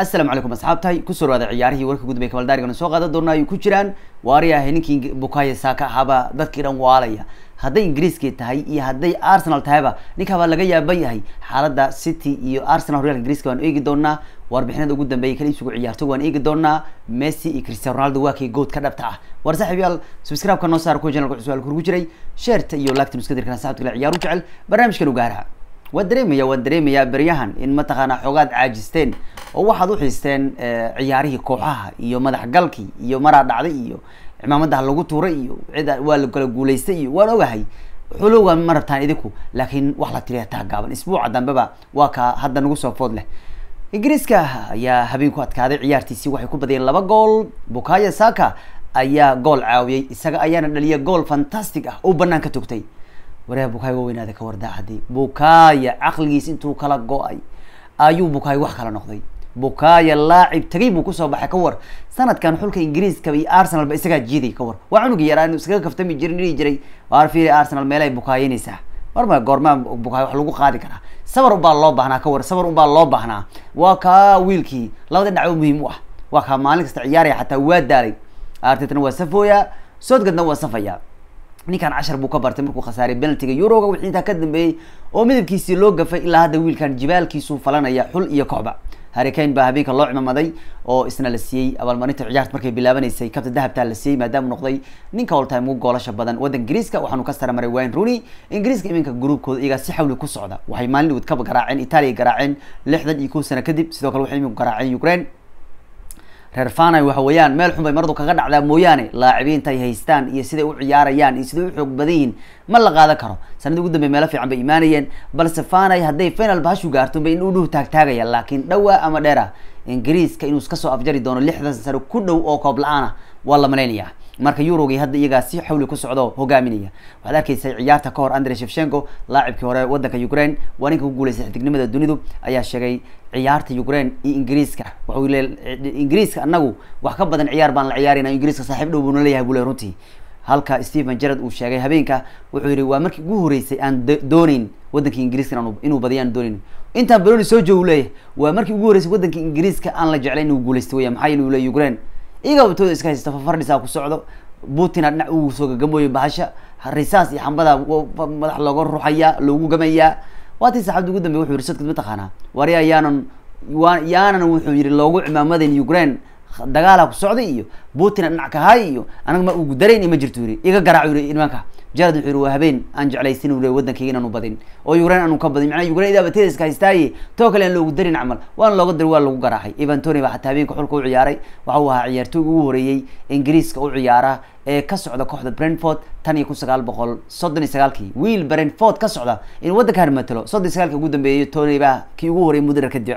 asalaamu calaykum asxaabtahay kusoo dhawaada ciyaarihii warka gudbay kabaldaarigana soo qaadan doona ay ku jiraan waari ahay ninkii bukayo saaka ahaaba dadkii dhan waalaya hadday ingiriiskii tahay iyo hadday arsenal tahayba ninkaabaa laga yaaban yahay xaaladda city iyo arsenal horyaalka ingiriiska waan eegi doonaa warbixinada ugu dambeeyay kala iibsigu ciyaarto waan eegi doonaa messi iyo cristiano ronaldo waa kii good ka dhabta ah war saaxiib yaal subscribe-ka noo saar kuwa channelka cusub kurgu jiray sheerta iyo lagta nuskadirkana saxabta kale ciyaaru jecel barnaamijkan ugaaraha waan dareemaya waan dareemayaa beryahan in mataqaanaa xoogaad caajisteen oo waxaad uxiisteen ciyaarihii kooxaha iyo madax galkii iyo maraa dhacday iyo cimaamadaha lagu tuuray iyo cida waa la kala guulaystay iyo waan ogahay xulowga ma rabtaan idinku laakiin wax la tiriya taa gaaban isbuuca dambeba waa ka hadda nagu soo food leh ingiriiska ayaa habeen ku adkaaday ciyaartiisii waxay ku badiyeen laba gool bukayo saka ayaa gool caawiyey isaga ayaana dhaliya gool fantastic ah oo banaan ka togtay wareha bukayo waweynaada ka wardaacadi bukaya caqligiis intuu kala go-ay ayuu bukayo wax kala noqday bukaya laacib tagay buu kusoo baxay ka war sanadkan xulka ingiriiska iyo arsenal ba isagaa jiiday ka war waa cunugii yaraa inu iskaga kaftami jirin dhihi jiray waar fiiri arsenal meelay bukaayanaysaa marma goormaa bukayo wax lagu qaadi karaa sabar unbaa loo baahnaa ka war sabar unbaa loo baahnaa waa kaa wiilkii labada dhacwo muhiim u ah waa kaa maalin kasta ciyaaraya xataa waa daalay artetna waa safooya soodgadna waa safaya ninkan cashar buu ka bartay markuu khasaaray penaltiga euroga wixii intaa ka dambeeyey oo midabkiisii loo gafay ilaa hadda wiilkan jibaalkiisuu falanaya xul iyo kooxba harricane baa habeenka loo cimamaday oo isna la siiyey abaalmarinta ciyaarta markay bilaabanaysay kabta dahabtaa la siiyey maadaama noqday ninka oltime ugu goolasha badan waddanka ingiriiska waxaanu ka saramaray wayne rooney ingiriiska iminka gruubkooda iyagaa si xawli ku socda waxay maalin wad kaba garaaceen italia garaaceen lixdan iyo kow sano kadib sidoo kale waxay iminku garaaceen ukraine reer fanay waxa weeyaan meel xun bay maradu kaga dhacdaa mooyaane laacibiinta ay haystaan iyo siday u ciyaarayaan iyo siday u xoog badan yihiin ma la qaadan karo sanadii ugu dambey meelo fiican bay imaanayeen balse fanay hadday final bahashu gaarto bay in u dhuh taagtaagaya laakiin dhawaa ama dheera ingiriiska inuu iska soo afjari doono lixdan sano ku dhow oo koob la-aana waa la malaynayaa marka eurogii hadda iyagaa si xawli ku socdo hogaaminaya waxaad arkaysay ciyaarta ka hor andre shevshenko laacibkii hore waddanka ukraine waa ninka ku guuleystay xidignimada dunidu ayaa sheegay ciyaarta ukraine iyo ingiriiska waxau le ingiriiska anagu wax ka badan ciyaar baan la ciyaarayna ingiriiska saaxiib dhow buuna leeyahay buu le runtii halka stephen jarad uu sheegay habeenka wuxuu yihi waa markii ugu horeysay aan dooneyn waddankii ingiriiska inuu badiya aan dooneyn intaan baloni soo joogu leeyahay waa markii ugu horeysay waddanka ingiriiska aan la jeclayn inuu guuleystay weya maxaa yeli uu le ukraine iyagaa watooda iska haysta fafardhisaa ku socdo putina dhinac uu soo gagamooyo bahasha risaas iyo xambada madax looga ruxaya loogu gamayaa waatii saxabda ugu dambey wuxuu yihi sadkad mataqaanaa warya yaanan wa yaanan wuxuu yihi loogu cimaamadan ukraine dagaala ku socday iyo putina dhinac kahay iyo anaga ma ugu darayn ma jirto yiri iga garaac yiri nimanka jarad wuxuu yihi waa habeen aan jeclaysin ule waddankayga inaanu badin oo ukraine aanu ka badin macnaa ukraine idaa bateeda iska haystaaye too kale aan loogu darin camal waana looga dari waa lagu garaacay evan tony baa xataa habeenka xulka u ciyaaray waxa uu ahaa ciyaartooyga ugu horeeyey ingiriiska u ciyaara ee ka socda kooxda brentford tan iyo kun sagaal boqol soddon iyo sagaalkii wiil brentford ka socda in waddankan matalo soddon iyo sagaalki ugu dambeeyay tony baa kii ugu horreeyay mudara kadib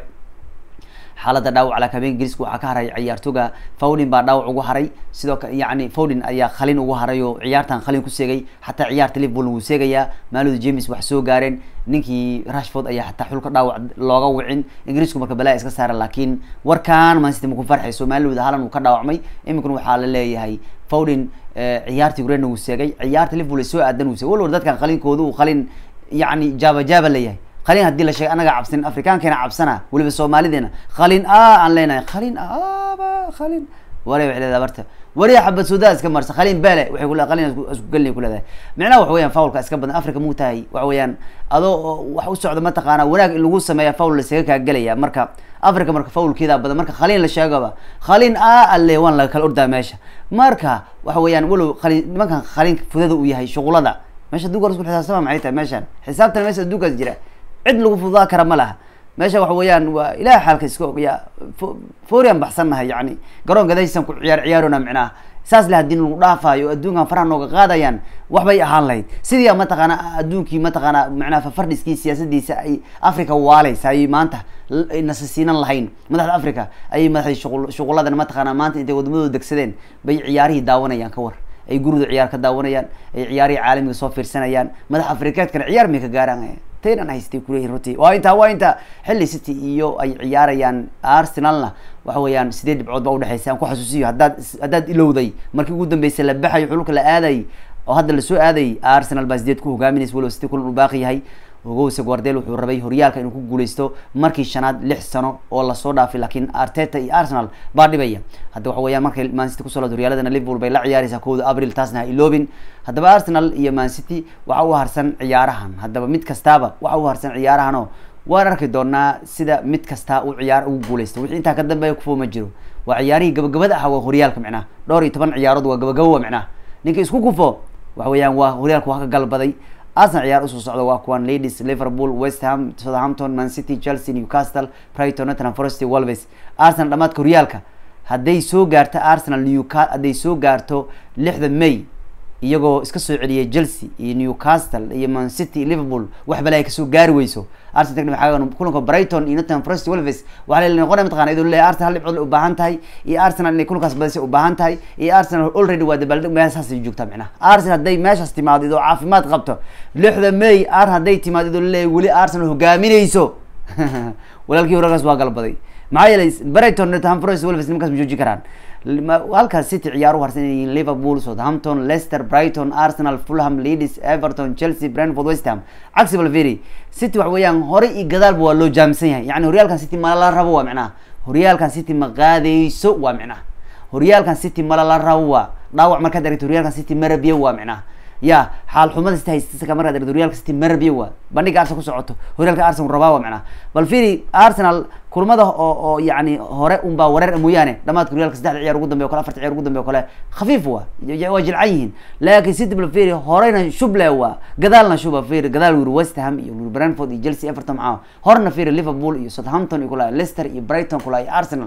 xaaladda dhaawac laakiin habeenka ingiriiska waxaa ka haray ciyaartooga fowlin baa dhaawac ugu haray sidoo kale yacni fowlin ayaa khalin ugu haray oo ciyaartan khalin ku seegay xataa ciyaarta liverpool wuu seegayaa maalod james wax soo gaareen ninkii rashford ayaa xataa xulka dhaawac looga wicin ingiriisku marka balaa iska saara laakiin warkaan mancity ma ku farxayso maalod halan uu ka dhaawacmay iminkuna waxaa la leeyahay fowlin ciyaarta ukraine wuu seegay ciyaarta liverpool ay soo aadan wuu seegay walwal dadkan khalinkooda uu khalin yacni jaaba jaaba leeyahay khalin haddii la sheegay anaga cabsanin afrikaankeena cabsana weliba soomaalideena khalin a aan leenahay khalin aba khalin ware waxay leedahay barta wariya xabad suudaa iska marsa khalin bele waxay ku khalin isku gelin ku leedahay micnaha waxa weeyaan faulka iska badan africa muu tahay waxa weeyaan adoo wax u socda mataqaana wanaag in lagu sameeya faul lasaga kaa gelaya marka africa marka faulkeeda badan marka khalin la sheegaba khalin a alle waan laga kala ordaa meesha marka waxa weeyaan walow khalin nimankan khalin fudada uu yahay shuqulada meesha adduunka isku xisaabtama maxay tahay meeshan xisaabtana meesha adduunkaas jira cid lagu fududaa kara ma laha meesha waxa weeyaan waa ilaah xaalka iska ogya forian baxsannahay yani garoon gadaysan ku ciyaar ciyaarona micnaha saas le hadii lagu dhaafaayo adduunkan faraha nooga qaadayaan waxbay ahaan lahayd sidii mataqaana adduunkii mataqaana macnaha fafardhiskii siyaasadiisa ay africa waaleysa ayay maanta nasasiinan lahayn madaxda africa ayay madaxdii shuqul shuquladan mataqaana maanta intay wadamadooda degsadeen bay ciyaarihii daawanayaan ka war ay gurida ciyaar ka daawanayaan ay ciyaarihii caalamiga soo fiirsanayaan madax afrikeedkana ciyaar may ka gaaraan taynan haystay kuleeyihin runtii waa intaa waa inta xilli city iyo ay ciyaarayaan arsenalna waxa weeyaan sideed dhibcood baa udhexeysa aan ku xasuusiyo haddaad haddaad ilowday markii ugu dambeysay la baxayo xulka la aaday oo hadda lasoo aaday arsenal baa sideed ku hogaaminaysa walow city kulan uu baaqi yahay ogowse guardel wuxuu rabay horyaalka inuu ku guuleysto markii shanaad lix sano oo lasoo dhaafay laakiin arteta iyo arsenal baa dhibaya hadda waxa weeyaan markay mancity kusoo laad horyaaladana liverpool bay la ciyaareysaa kowda abril taasna ha iloobin haddaba arsenal iyo mancity waxa u harsan ciyaarahan haddaba mid kastaaba waxa u harsan ciyaarahanoo waan arki doonaa sida mid kastaa uu ciyaar ugu guuleysto wixii intaa ka dambeeya kufo ma jiro waa ciyaarihii gabagabada ah waa horyaalka micnaha dhowr iyo toban ciyaarood waa gabagabo wa micnaha ninka isku kufo waxa weeyaan waa horyaalka waa ka galbaday arsenal ciyaar usoo socda waa kuwan ladies liverpool west ham southampton man city chelsea newcastle brighton nottingham forest wolves arsenal dhamaadka horyaalka hadday soo gaarto arsenal newca hadday soo gaarto lixda may iyagoo iska soo celiyay chelsea iyo newcastle iyo man city iyo liverpool wax bale ay kasoo gaari weyso arsenal waxaa kulanka brighton iyo nottingham forest wolves waxaa la noqonaya mataqana iyadoo leeyahay arsenal hal dhibcood u baahan tahay iyo arsenal inay kulankaas badisay u baahan tahay iyo arsenal already waa dabaaldeg meeshaasay joogtaa micnaha arsenal hadday meeshaas timaado idoo caafimaad qabto lixda may ar hadday timaado idoo leeyahay weli arsenal hogaaminayso walaalkii horagaas waa galbaday maxaa yeelay brighton nottingham forest wolves nimankaas ma jooji karaan halkaas city ciyaar u harsan yihiin liverpool southampton leicester brighton arsenal fulham leeds everton chelsea brentford west ham cagsi balveri city waxa weeyaan horey iyo gadaalba waa loo jaamsan yahay yani horyaalkan city mala la rabo waa micnaha horyaalkan city ma qaadeyso waa micnaha horyaalkan city mala la rabo waa dhaawac markaad aragto horyaalkan city marabiyo waa micnaha ya xaal xumada city haystasaka markaad aragto horyaalka city marabiyo waa bandhiga arsenal ku socoto horyaalka arsenal rabaa waa micnaha bal firi arsenal kulmada oo oo yani hore unbaa wareer mooyaane dhamaadka horyaalka saddexda ciyaar ugu dambe o kale afarta ciyaar ugu dambe o kale khafiif waa waa jilcan yihiin laakiin city bal firi horeyna shuble waa gadaalna shuba firi gadaal wiri west ham iyo wiri brentford iyo chelsea everton maxaa horna firi liverpool iyo southampton iyo kula leicester iyo brighton kula iyo arsenal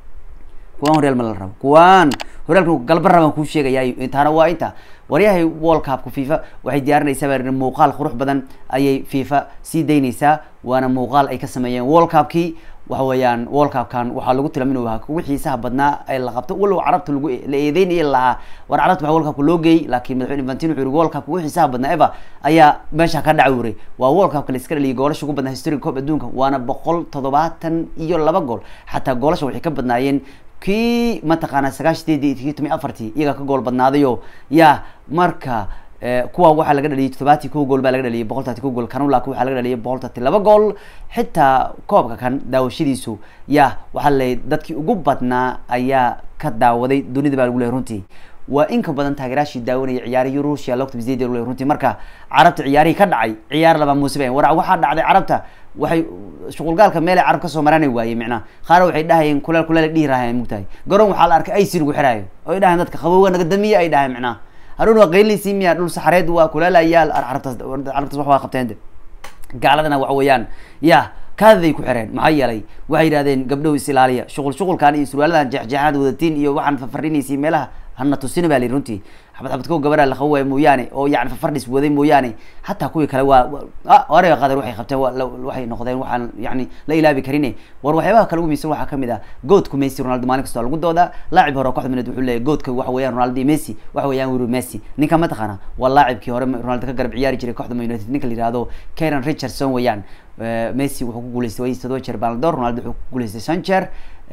kuwaan horyaal ma la rabo kuwaan horyaalka galba rabaan kuu sheegaya intaana waa inta waryahay world cupka fifa waxay diyaarinaysaa baa muuqaal qurux badan ayay fifa sii daynaysaa waana muuqaal ay ka sameeyeen world cupkii waxa weeyaan world cupkan waxaa lagu tilmaam inuu ahaa kuwi xiisaha badnaa ee la qabto walow carabta lagu la eedeynaya lahaa war carabta waxaa world cupka loo geeyey laakiin madaxweyne infantino wuxuu yihi world cupka kuwi xiisaha badnaa eva ayaa meesha ka dhaca wuray waa world cupka la iska dhaliyay goolasha ugu badnaa historiga koob adduunka waana boqol toddobaatan iyo laba gool xataa goolasha waxay ka badnaayeen kii mataqaanaa sagaashadeedii kii tomi afartii iyaga ka gool badnaadayo ya marka kuwa waxaa laga dhaliyay toddobaati ko gool baa laga dhaliyay boqol tati ko gool kanulak waxaa laga dhaliyay boqol tati laba gool xitaa koobka kan daawashadiisu ya waxaa laleeyay dadkii ugu badnaa ayaa ka daawaday dunida baa lagu lehay runtii waa in ka badan taageeraashii daawanaya ciyaarihii ruushia logta bisdeed lagu lehay runtii marka carabta ciyaarihii ka dhacay ciyaar laba muuse war waxaa dhacday carabta waxay shuqulgaalka meelay carab kasoo maranay waaye micnaha qaar waxay dhahayeen kuleel kuleel dhihi rahayen mugtahay garoon waxaa la arkay ic lagu xiraayo oo ay dhahayen dadka qabowga naga damiye ay dhahayen micnaha haruun waa qayliisi miya dhul saxareed waa kuleelayaal carabtaas carabtaas wax waa qabteen gaaladana waxa weeyaan ya kaadaday ku xireen maxaa yeelay waxay yidhahdeen gabdhow is ilaaliya shuqul shuqulkan iyo surwaaladan jeexjeexaad wadatiin iyo waxaan fafarinaysi meelaha hana tusina ba la yidhi runtii xabad xabad ko gabaraa laqabo waaya mooyaane oo yani fafardhis waday mooyaane hataa kuwii kale waa orega qadar waxay qabteen waxay noqdeen waxaan yani la ilaabi karine war waxyaabaha kale ugu miisan waxaa kamid ah goodku messi ronaldo maalin kastoo lagu doodaa laacib hore kooxda mineed wuxuu leeyahy goodka waxa weeyaan ronaldo iyo messi waxa weeyaan wuri messi ninka mataqaana waa laacibkii hore ronaldo ka garab ciyaari jiray kooxda man united ninka la yihahdo karen richardson weeyaan messi wuxuu ku guuleystay way todoba jeer baldor ronaldo wuxuu ku guuleystay shan jeer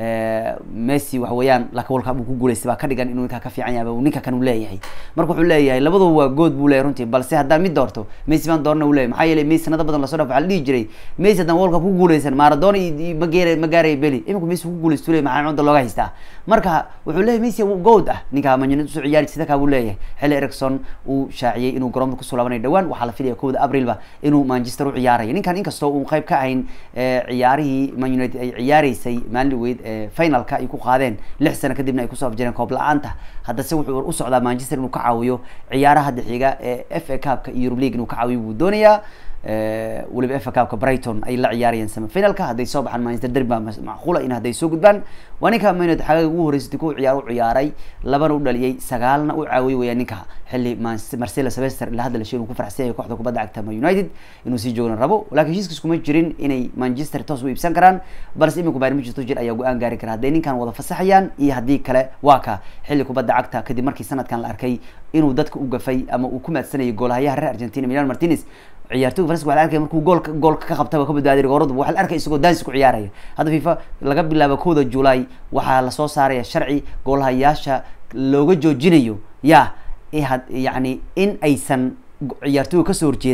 messi waxa weeyaan laka world cup uu ku guuleystay baa ka dhigan inuu ninkaa ka fiican yahay ninka kan uu leeyahay marka wuxuu leeyahay labaduba waa good buu leeyahay runtii balse haddaan mid doorto messi baan doorna uu leeyahay maxaa yeelay messi sanado badan lasoo dhaf waxaa la dhihi jiray messi haddaan world cup ku guuleysan maradona iyo mageera magaaraya beli iminku messi ku guuleysto leeyahay maxaa cunta looga haystaa marka wuxuu leeyahay messi good ah ninkaa manunited usoo ciyaari sida kaa buu leeyahay xilli ericson uu shaaciyey inuu garoonka kusoo laabanayo dhawaan waxaa la filaya kowda aprilba inuu manchester u ciyaaraya ninkan inkastoo uu qayb ka ahayn ciyaarihii man united ay ciyaareysay maalin weyd finalka ay ku qaadeen lix sano kadibna ay kusoo afjareen koob la-aanta haddase wuxuu u socdaa manchester inuu ka caawiyo ciyaaraha hadda xiga ee f a cupka iyo eurub league inuu ka caawiyo buu doonayaa weliba f a cupka brighton ay la ciyaarayeen semifinalka hadday soo baxaan manchester derby baa macquula in hadday soo gudbaan waa ninka man united xagaga ugu horeysatay ku ciyaar u ciyaaray labana u dhaliyay sagaalna u caawiyay weeyaan ninka xilli marcelo sevester ilaa hadda la sheegay inuu ku faraxsan yahay kooxda kubadda cagta man united inuu sii joogna rabo laakiin heshiiskiis kuma jirin inay manchester toos u iibsan karaan balse iminku bayern manchester jir ayaa go-aan gaari kara hadday ninkan wada fasaxayaan iyo haddii kale waa ka xilli kubadda cagta kadib markii sanadkan la arkay inuu dadka u gafay ama uu ku maadsanayay goolahayaha reer argentina milan martinez ciyaartoyga faranska waxa la arkaya markuu goolka goolka ka qabtaba ka badbaadiy gooradu waxa la arkaya isagoo dansi ku ciyaaraya hadda fifa laga bilaabo kowda july waxaa lasoo saaraya sharci goolhayaasha looga joojinayo ya had yani in aysan ciyaartoyga kasoo horjeeda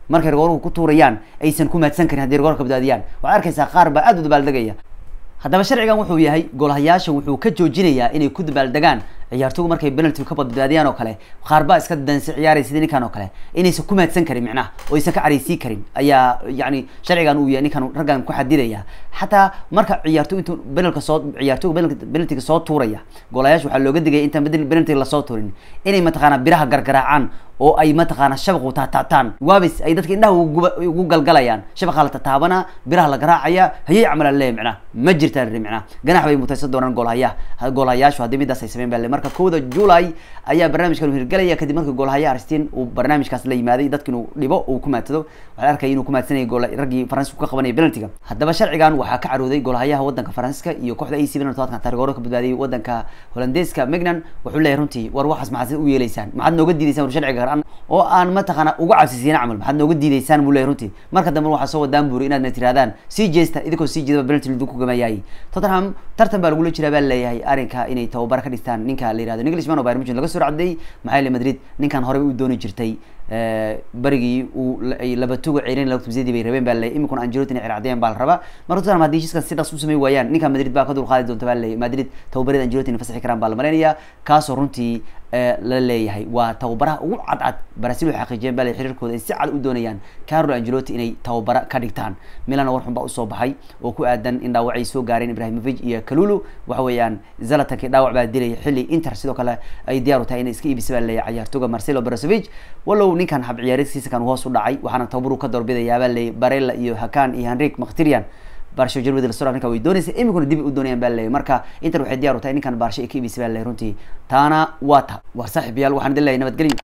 markay rigooruhu ku tuurayaan aysan ku maadsan karin haddii rigoorka badbaadiyaan waxaad arkaysaa qaar baa aad u dabaaldegaya haddaba sharcigan wuxuu yahay goolahayaasha wuxuu ka joojinayaa inay ku dabaaldegaan ciyaartoygu markay penalty ka badbaadiyaan oo kale qaar baa iska dansi ciyaaraya sida ninkan oo kale inaysan ku maadsan karin micnaha oo aysan ka caraysii karin ayaa yani sharcigan uu yahay ninkan raggan ku xadidaya xataa marka ciyaartoy intuu penalka soo ciyaartoygu penaltiga soo tuuraya goolahayaasha waxaa looga digaya intaan penaltiga lasoo tuurin inay mataqaanaa biraha gargaraacaan oo ay mataqaana shabaq taataataan waabis ay dadka indhaha ugu galgalayaan shabaqa la tataabana biraha la garaacaya hayay camalan leeyahy micnaha ma jirtaan ri micnaha ganax bay mutaysan doonaan goolhayaha goolhayaashu haddii midaas ay sameyn baa le marka kowda july ayaa barnaamijkan hirgelaya kadib markii goolhaya arstin uu barnaamijkaas la yimaaday dadka inuu dhibo uu ku maadsado waxaa arkaya inuu ku maadsanayay gool raggii faransiska ka qabanaya penaltiga haddaba sharcigan waxaa ka carooday goolhayaha wadanka faransiska iyo kooxda ac milan todobaadkan taarigooro ka badbaadiyay wadanka holandeeska megnan wuxuu leeyahay runtii war waxaas maxaad u yeeleysaan maxaad nooga diidaysaan war sharciga oo aan mataqaana uga cabsisiina camal maxaad nooga diidaysaan buu leeyahy runtii marka dambe waxaa soo wadaan buuri inaadna tirahdaan sii jeesta idinkoo sii jeedaba penalty lidinku gamayaayay tottenham tartan baa lagula jiraa baa leeyahay arrinka inay tababara ka dhistaan ninka la yihahdo englishman oo bayern munchen laga soo racday maxaa yeele madrid ninkan horey u dooni jirtay berigii uu laba tuga ceerin lagtumsiyadii bay rabeen baa leeyahy iminkuna angelotti inay ciracdeen baa la rabaa marka tottenham haddii heshiiskan si dhas u samey waayaan ninka madrid baa ka dul qaadi doonta baa leeyahy madrid tababarada angelotti inay fasaxi karaan baa la malaynayaa kaasoo runtii la leeyahay waa tababaraha ugu cadcad brazil waxay xaqiijiyeen baa xiriirkooda ay si cad u doonayaan carlo angelotti inay tababara ka dhigtaan milana war xun baa usoo baxay oo ku aadan in dhaawacay soo gaareen ibrahimovic iyo kalulu waxa weeyaan zalatankii dhaawac baa dilay xilli inter sidoo kale ay diyaar u tahay inay iska iibisa baa leeyahay ciyaartooga marcelo brasovic walow ninkan hab ciyaarisiisa kan hoos u dhacay waxaana tababaru ka doorbidayaa baa leeyahy barella iyo hakan iyo henrik mkhtirian barsho jarwadi lasoo ninka way doonaysa iminkuna dib u doonayaan baa leeyahy marka inter waxay diyaar u tahay ninkan baarsho ay ka iibisa baa leeyahy runtii taana waa ta war saaxiib yaal waxaan idin leeyahay nabadgelyo